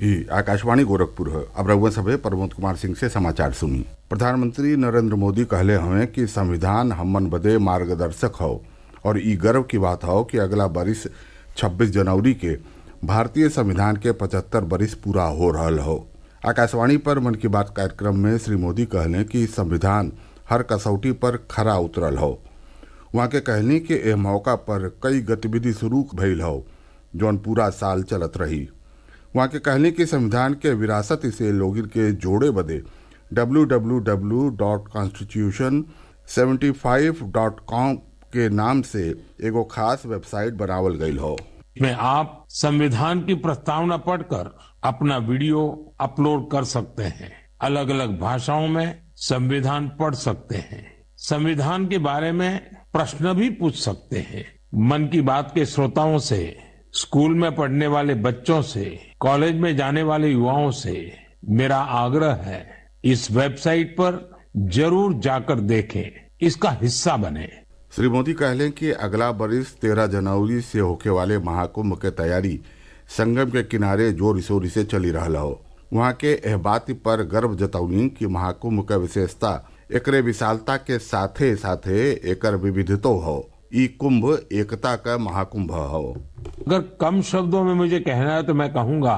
ही आकाशवाणी गोरखपुर है अब रघुवन सभे प्रमोद कुमार सिंह से समाचार सुनी प्रधानमंत्री नरेंद्र मोदी कहले हवे कि संविधान हमन बदे मार्गदर्शक हो और ई गर्व की बात हो कि अगला बरिस 26 जनवरी के भारतीय संविधान के 75 बरिस पूरा हो रहल हो आकाशवाणी पर मन की बात कार्यक्रम में श्री मोदी कहले कि संविधान हर कसौटी पर खरा उतरल हो वहाँ के कहनी कि एह मौका पर कई गतिविधि शुरू भइल हो जौन पूरा साल चलत रही वहाँ के कहनी कि संविधान के विरासत से लोगिन के जोड़े बदे www.constitution75.com के नाम से एगो खास वेबसाइट बनावल गईल हो में आप संविधान की प्रस्तावना पढ़कर अपना वीडियो अपलोड कर सकते हैं अलग अलग भाषाओं में संविधान पढ़ सकते हैं संविधान के बारे में प्रश्न भी पूछ सकते हैं मन की बात के श्रोताओं से स्कूल में पढ़ने वाले बच्चों से कॉलेज में जाने वाले युवाओं से मेरा आग्रह है इस वेबसाइट पर जरूर जाकर देखें इसका हिस्सा बने श्री मोदी कहले कि अगला बरिस तेरह जनवरी से होके वाले महाकुंभ के तैयारी संगम के किनारे जोर शोर से चली रहल हो वहाँ के एह बात पर गर्व जतौनी कि महाकुंभ का विशेषता एकरे विशालता के साथे साथे एकर विविधतो हो ई कुंभ एकता का महाकुंभ हो अगर कम शब्दों में मुझे कहना है तो मैं कहूंगा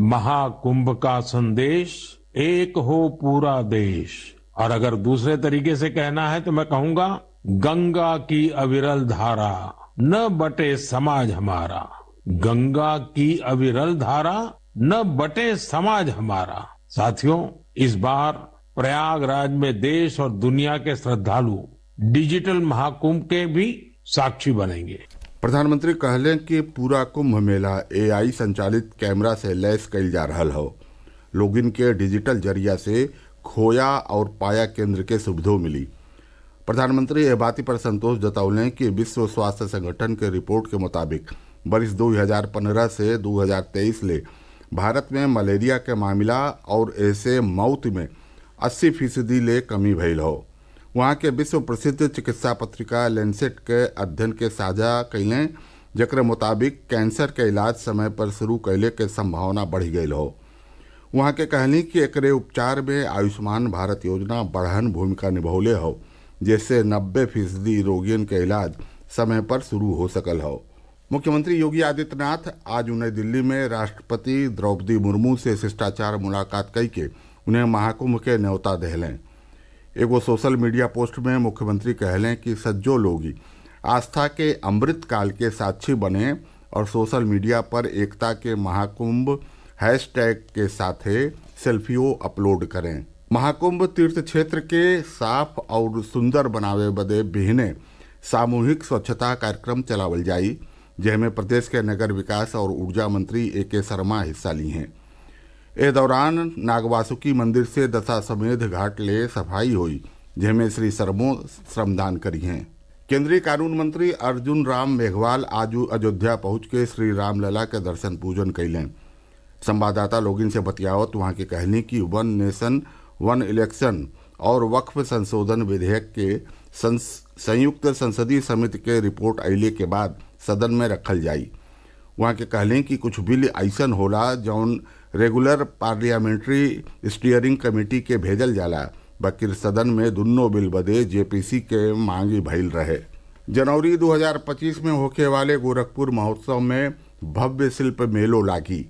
महाकुंभ का संदेश एक हो पूरा देश और अगर दूसरे तरीके से कहना है तो मैं कहूंगा गंगा की अविरल धारा न बटे समाज हमारा गंगा की अविरल धारा न बटे समाज हमारा साथियों इस बार प्रयागराज में देश और दुनिया के श्रद्धालु डिजिटल महाकुंभ के भी साक्षी बनेंगे प्रधानमंत्री कहले कि पूरा कुंभ मेला एआई संचालित कैमरा से लैस कईल जा रहल हो लोगिन के डिजिटल जरिया से खोया और पाया केंद्र के सुविधो मिली प्रधानमंत्री यह बात पर संतोष जतौले कि विश्व स्वास्थ्य संगठन के रिपोर्ट के मुताबिक बरिस 2015 से 2023 ले भारत में मलेरिया के मामला और ऐसे मौत में 80 फीसदी ले कमी भइल हो वहाँ के विश्व प्रसिद्ध चिकित्सा पत्रिका लेंसेट के अध्ययन के साझा कैले जकर मुताबिक कैंसर के इलाज समय पर शुरू कैले के संभावना बढ़ गई हो वहाँ के कहनी कि एकरे उपचार में आयुष्मान भारत योजना बढ़हन भूमिका निभौले हो जिससे नब्बे फीसदी रोगियन के इलाज समय पर शुरू हो सकल हो मुख्यमंत्री योगी आदित्यनाथ आज नई दिल्ली में राष्ट्रपति द्रौपदी मुर्मू से शिष्टाचार मुलाकात कई के उन्हें महाकुंभ के न्योता दहलें एगो सोशल मीडिया पोस्ट में मुख्यमंत्री कहलें कि सज्जो लोगी आस्था के अमृत काल के साक्षी बने और सोशल मीडिया पर एकता के महाकुंभ हैशटैग के साथे सेल्फियों अपलोड करें महाकुंभ तीर्थ क्षेत्र के साफ और सुंदर बनावे बदे बिहने सामूहिक स्वच्छता कार्यक्रम चलावल जाई जिसमें प्रदेश के नगर विकास और ऊर्जा मंत्री ए के शर्मा हिस्सा ली हैं ए दौरान नागवासुकी मंदिर से दशाश्वमेध घाट ले सफाई हुई जिसमें श्री शर्मो श्रमदान करी हैं केंद्रीय कानून मंत्री अर्जुन राम मेघवाल आज अयोध्या पहुंच के श्री रामलला के दर्शन पूजन कैलें संवाददाता लोगिन से बतियावत वहां की कहनी कि वन नेशन वन इलेक्शन और वक्फ संशोधन विधेयक के संयुक्त संसदीय समिति के रिपोर्ट अयले के बाद सदन में रखल जाई वहाँ के कहलें कि कुछ बिल ऐसन होला जौन रेगुलर पार्लियामेंट्री स्टीयरिंग कमेटी के भेजल जाला बकिर सदन में दुन्नो बिल बदे जेपीसी के मांगी भइल रहे जनवरी 2025 में होके वाले गोरखपुर महोत्सव में भव्य शिल्प मेलो लागी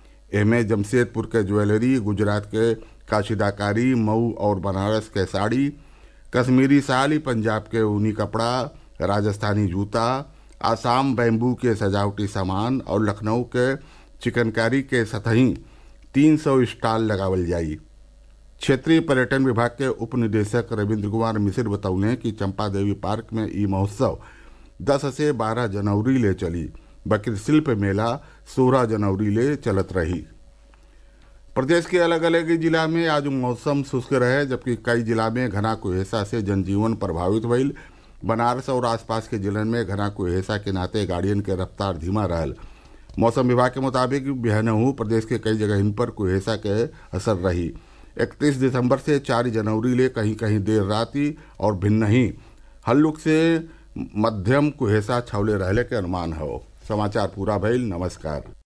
एमे जमशेदपुर के ज्वेलरी गुजरात के काशिदाकारी मऊ और बनारस के साड़ी कश्मीरी साड़ी पंजाब के ऊनी कपड़ा राजस्थानी जूता आसाम बैम्बू के सजावटी सामान और लखनऊ के चिकनकारी के सतही 300 स्टॉल लगावल जाई क्षेत्रीय पर्यटन विभाग के उप निदेशक रविंद्र कुमार मिश्र बतौले कि चंपा देवी पार्क में ई महोत्सव 10 से 12 जनवरी ले चली बकर शिल्प मेला 16 जनवरी ले चलत रही प्रदेश के अलग अलग जिला में आज मौसम शुष्क रहे जबकि कई जिला में घना कुहेसा से जनजीवन प्रभावित भइल बनारस और आसपास के जिलन में घना कुहेसा के नाते गाड़ियन के रफ्तार धीमा रहल मौसम विभाग के मुताबिक बिहनहू प्रदेश के कई जगह पर कुहेसा के असर रही 31 दिसंबर से 4 जनवरी ले कहीं कहीं देर राति और भिन्न ही हल्लुक से मध्यम कुहेसा छवले रहले के अनुमान हो समाचार पूरा भइल नमस्कार